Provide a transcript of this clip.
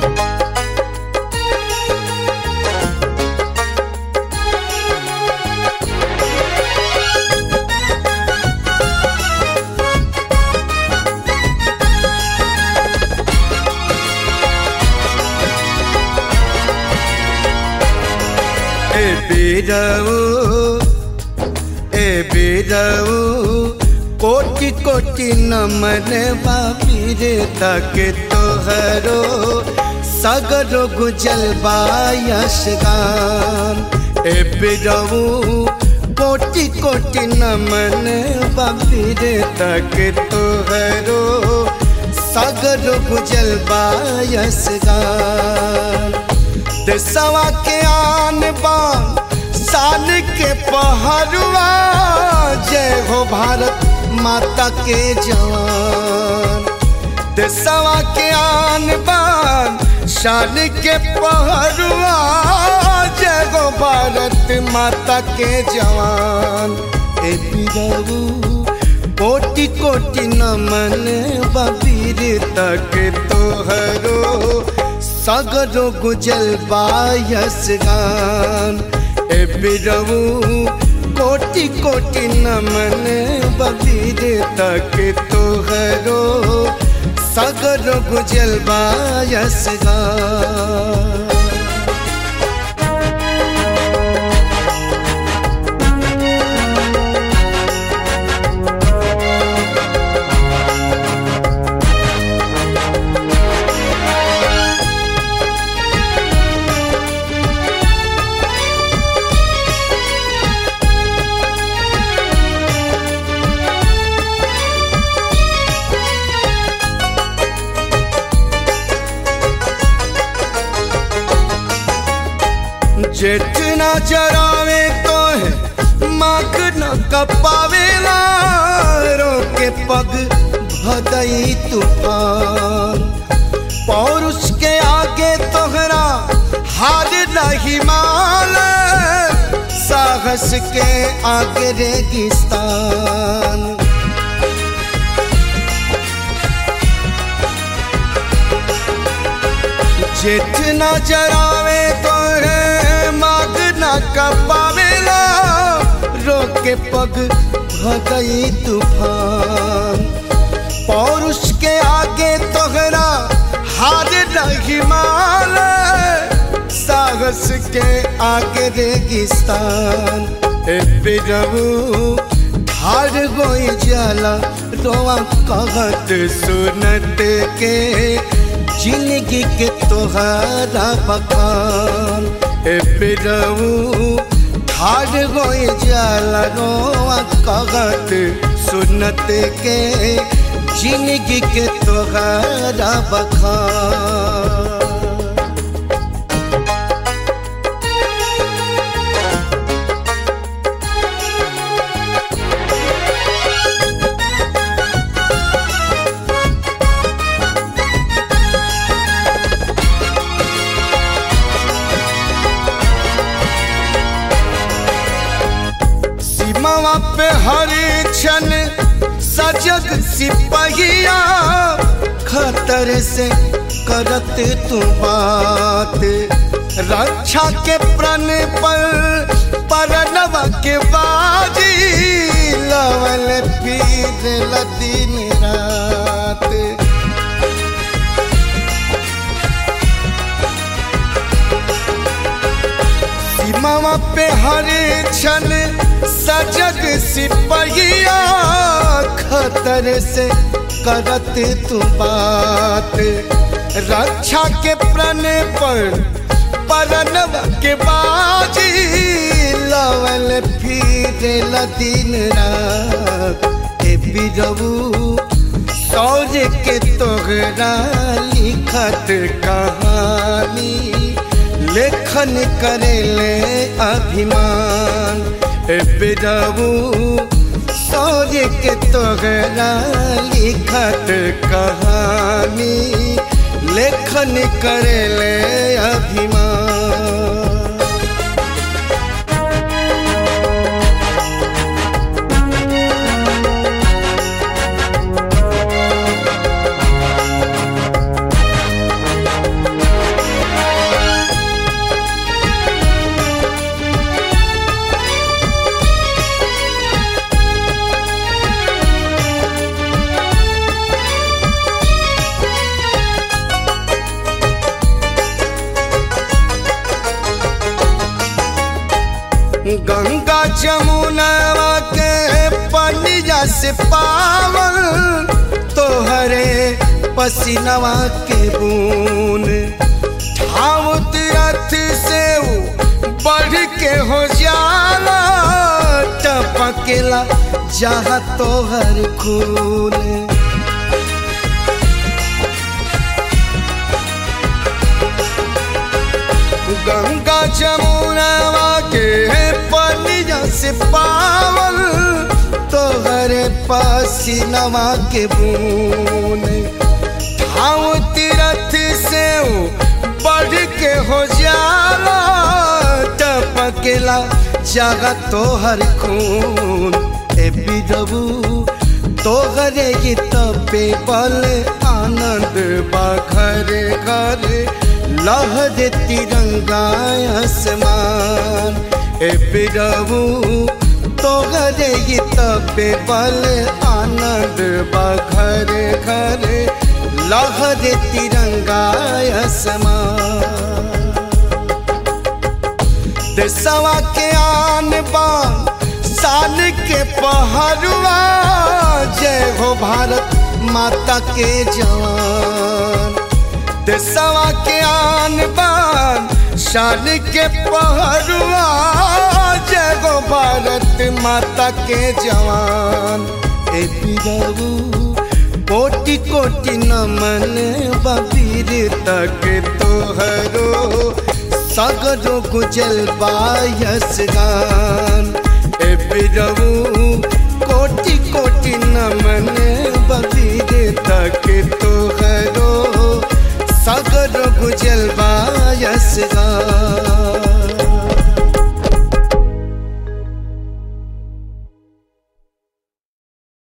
ए बीरऊ ए बीरऊ कोटि कोटि नमन बाबीर तक तोहरो सगरो गुजल बायस गान ए बीरऊ कोटि कोटि नमन बाबीर तक तोहरो सगरो गुजल बायस गान देसवा के आन बान साल के पहरुआ जय हो भारत माता के जवान देसवा के आन बान शान के पहरुआ जय हो भारत माता के जवान ए बिरऊ कोटि कोटि नमन बबीर तक तोहरो सगरो गुजल बायस गान ए बिरऊ कोटि कोटि नमन बबीर तक तोहरो सगरो गुजल बायस गान जेठ न जरावे तो है माग न कपावेला रोके पग भदई तूफान पौरुष के आगे तोहरा हार नहीं माल साहस के आगे रेगिस्तान जेठ न जरावे तोरे माग न कपावेला रोके पग भगई तूफान पौरुष के आगे तोहरा हार नहीं माल साहस के आगे रेगिस्तान ए बिरऊ हार गोई जाला रोआ कहत सुनत के जिंदगी के तोहरा बखान ए बिरऊ हार गोई जाला रोआ कहत सुनत के जिंदगी के तोहरा बखान सीमावा पे हरे क्षण सजग सिपहिया खतर से करत तू बात रक्षा के प्रण पर परनवा के बाजी लवल फिर दिन रात सीमावा पे हरे क्षण सजग सिपहिया खतर से करत तू बात रक्षा के प्रण पर परनव के बाजी लवल फिर दिन रात ए बिरऊ सौर के तोहरा लिखत कहानी लेखन करेले अभिमान ए बिरऊ सौर्य के तोहरा लिखत कहानी लेखन करेले अभिमान जमुनवा के पनिया से पावन तोहरे पसीनवा के बून ठाव तीरथ से ऊ बढ़ के हो जाला टपकेला जहाँ तोहर खून गंगा जमुनवा के पनिया से पावल तोहरे पसीनवा के बून ठाव तीरथ से ऊ बढ़ के हो जाला टपकेला जगा तोहर खून ए बिरबू तोहरे ये तपे बल आनंद बा घरे घरे लहर तिरंगा आसमान ए बिरबू तोहरे ये तपे बल आनंद बा घरे घरे लहर तिरंगा आसमान देशवा के आन बान साल के पहरुआ जय हो भारत माता के जवान देशवा के आन बान शान के पहरुआ जय हो भारत माता के जवान ए बिरबू कोटि कोटि नमन बबीर तक तोहरो सगरो गुजल बायस गान ए बिरबू कोटि कोटि नमन बबीर तक तोहरो सगरो गुजल बायस गान